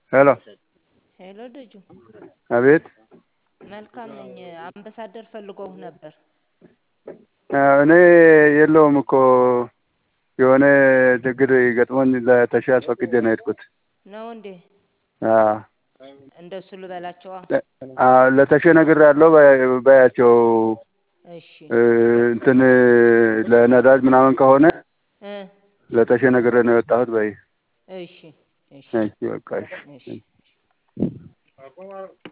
ሄሎ ሄሎ ልጁ አቤት መልካም ነኝ። አምባሳደር ፈልገውህ ነበር። እኔ የለውም እኮ የሆነ ችግር ገጥሞኝ ለተሻ አስፈቅጄ ነው የሄድኩት። ነው እንዴ? አዎ እንደሱ ልበላቸዋ። አዎ ለተሼ ነግሬያለሁ በያቸው እሺ እንትን ለነዳጅ ምናምን ከሆነ እ ለተሼ ነግሬ ነው የወጣሁት በይ። እሺ እሺ እሺ በቃ እሺ እሺ